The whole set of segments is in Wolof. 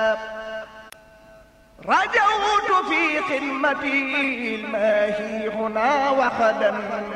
رجوت في خدمتي الماهي هنا وخدا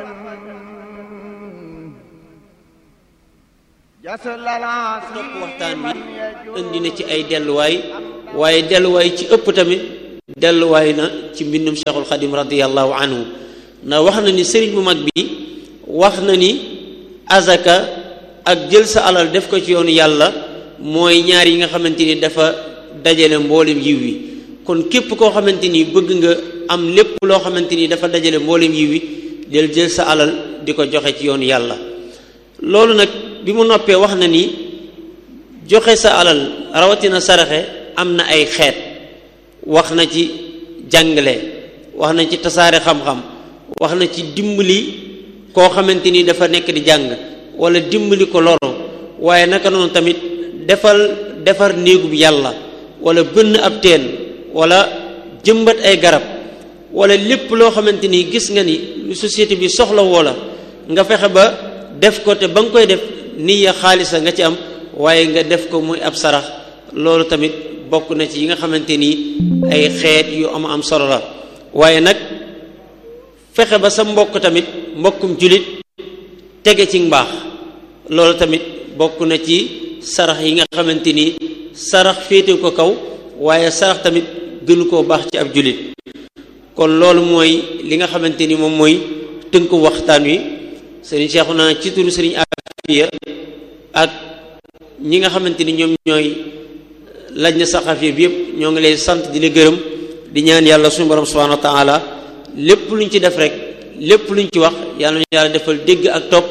جسل العاصي topp waxtaan wi indi na ci ay delluwaay waaye delluwaay ci ëpp tamit delluwaay na ci mbindum cheikhul xadim radiallahu anhu ndax wax na ni sëriñ bu mag bi wax na ni azaka ak jël sa alal def ko ci yoonu yàlla mooy ñaar yi nga xamante ni dafa dajale mboolem yiw wi kon képp koo xamante ni bëgg nga am lépp loo xamante ni dafa dajale mboolem yiw wi del jël sa alal di ko joxe ci yoonu yàlla loolu nag bi mu noppee wax na ni joxe sa alal rawatina saraxe am na ay xeet wax na ci jàngale wax na ci tasaare xam-xam wax na ci dimbali koo xamante ni dafa nekk di jàng wala dimbali ko loro waaye naka noonu tamit defal defar néegub yàlla wala bënn ab teen wala jëmbat ay garab wala lépp loo xamante ni gis nga ni lu société bi soxla woo la nga fexe ba def ko te ba nga koy def niya xaalisa nga ci am waaye nga def ko muy ab sarax loolu tamit bokk na ci yi nga xamante ni ay xeet yu am am solo la waaye nag fexe ba sa mbokk tamit mbokkum julit tege ci mbaax loolu tamit bokk na ci sarax yi nga xamante ni sarax féete ko kaw waaye sarax tamit gënu koo baax ci ab julit kon loolu mooy li nga xamante ni moom mooy tënku waxtaan wi sëriñ Cheikhouna ci turu sëriñ Afiya ak ñi nga xamante ni ñoom ñooy laj na saxafiya bi yëpp ñoo ngi lay sant di la gërëm di ñaan yàlla suñu borom subhanahu wa taala lépp luñ ci def rek lépp luñ ci wax yàlla ñu yàlla defal dégg ak topp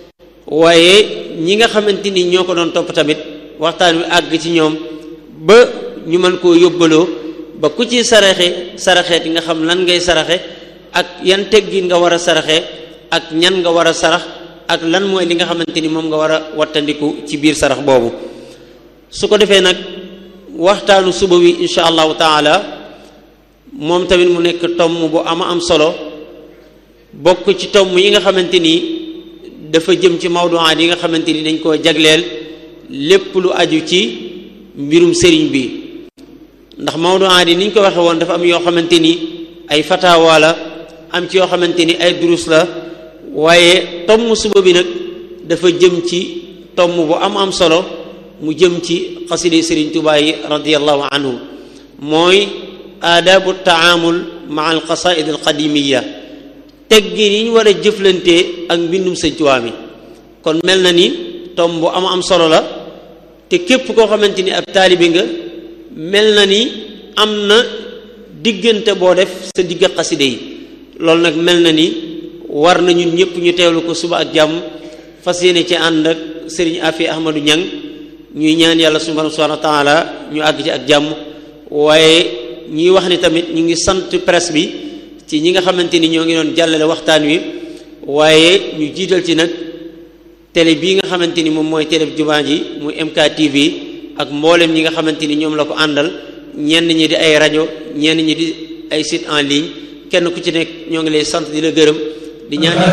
waaye ñi nga xamante ni ñoo ko doon topp tamit waxtaan wi àgg ci ñoom ba ñu mën koo yóbbaloo ba ku ci saraxe saraxeet nga xam lan ngay saraxe ak yan teggin nga war a saraxe ak ñan nga war a sarax ak lan mooy li nga xamante ni moom nga war a wattandiku ci biir sarax boobu su ko defee nag waxtaanu suba wi insha allahu taala moom tamit mu nekk tomm bu ama am solo bokk ci tomm yi nga xamante ni dafa jëm ci mawduwaat yi nga xamante ni dañ koo jagleel lépp lu aju ci mbirum sëriñ bi ndax mawduwaat yi ni ñu ko waxe woon dafa am yoo xamante ni ay fatawa la am ci yoo xamante ni ay durus la waaye tomm suba bi nag dafa jëm ci tomm bu am am solo mu jëm ci xaside sëriñ Tuubaa yi radiallahu anhu mooy aadabu taamul maa al qasaid al qadimiya teggin yi ñu war a jëflantee ak mbindum sëñ Tuubaa mi kon mel na ni tom bu am am solo la te képp koo xamante ni ab taalibi nga mel na ni am na diggante boo def sa digg xaside yi loolu nag mel na ni war na ñun ñëpp ñu teewlu ko suba ak jàmm fas yéene ci ànd ak sëriñ Afi Ahmadou Ñang ñuy ñaan yàlla subhanahu wa taala ñu àgg ci ak jàmm waaye ñuy wax ni tamit ñu ngi sant presse bi ci ñi nga xamante ni ñoo ngi doon jàllale waxtaan wi waaye ñu jiital ci nag télé bii nga xamante ni moom mooy télé jumaa ji muy MKTV ak mboolem ñi nga xamante ni ñoom la ko àndal ñenn ñi di ay rajo ñenn ñi di ay site en ligne kenn ku ci nekk ñoo ngi lay sant di la gërëm di ñaan